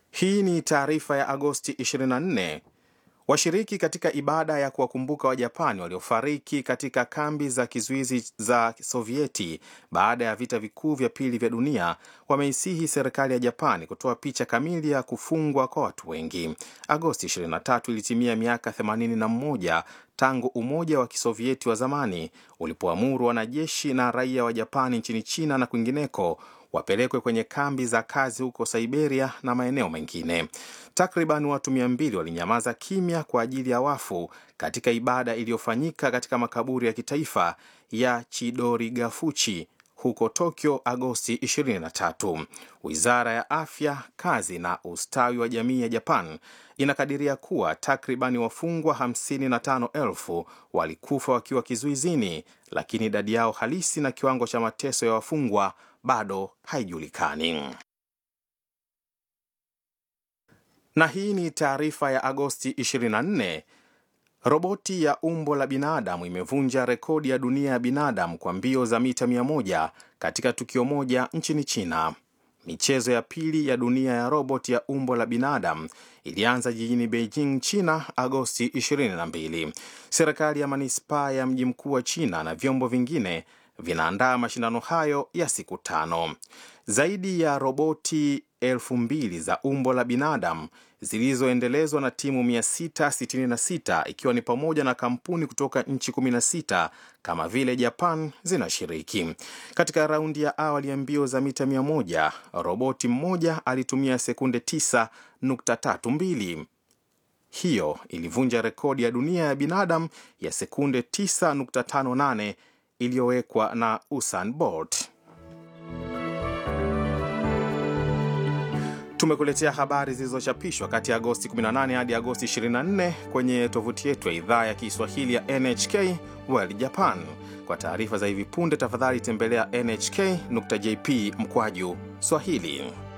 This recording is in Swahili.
Hii ni taarifa ya Agosti 24. Washiriki katika ibada ya kuwakumbuka Wajapani waliofariki katika kambi za kizuizi za Sovieti baada ya vita vikuu vya pili vya dunia wameisihi serikali ya Japani kutoa picha kamili ya kufungwa kwa watu wengi. Agosti 23 ilitimia miaka 81 tangu Umoja wa Kisovieti wa zamani ulipoamuru wanajeshi na raia wa Japani nchini China na kwingineko wapelekwe kwenye kambi za kazi huko Siberia na maeneo mengine. Takriban watu mia mbili walinyamaza kimya kwa ajili ya wafu katika ibada iliyofanyika katika makaburi ya kitaifa ya Chidorigafuchi huko Tokyo Agosti 23. Wizara ya Afya, Kazi na Ustawi wa Jamii ya Japan inakadiria kuwa takribani wafungwa 55,000 walikufa wakiwa kizuizini, lakini idadi yao halisi na kiwango cha mateso ya wafungwa bado haijulikani. Na hii ni taarifa ya Agosti 24. Roboti ya umbo la binadamu imevunja rekodi ya dunia ya binadamu kwa mbio za mita 100 katika tukio moja nchini China. Michezo ya pili ya dunia ya roboti ya umbo la binadamu ilianza jijini Beijing, China, Agosti 22. Serikali ya manispaa ya mji mkuu wa China na vyombo vingine vinaandaa mashindano hayo ya siku tano. Zaidi ya roboti elfu mbili za umbo la binadamu zilizoendelezwa na timu 666 ikiwa ni pamoja na kampuni kutoka nchi 16 kama vile Japan zinashiriki. Katika raundi ya awali ya mbio za mita 100, roboti mmoja alitumia sekunde 9.32. Hiyo ilivunja rekodi ya dunia ya binadamu ya sekunde 9.58 iliyowekwa na Usain Bolt. Tumekuletea habari zilizochapishwa kati ya Agosti 18 hadi Agosti 24 kwenye tovuti yetu ya idhaa ya Kiswahili ya NHK World Japan. Kwa taarifa za hivi punde, tafadhali tembelea nhk.jp mkwaju Swahili.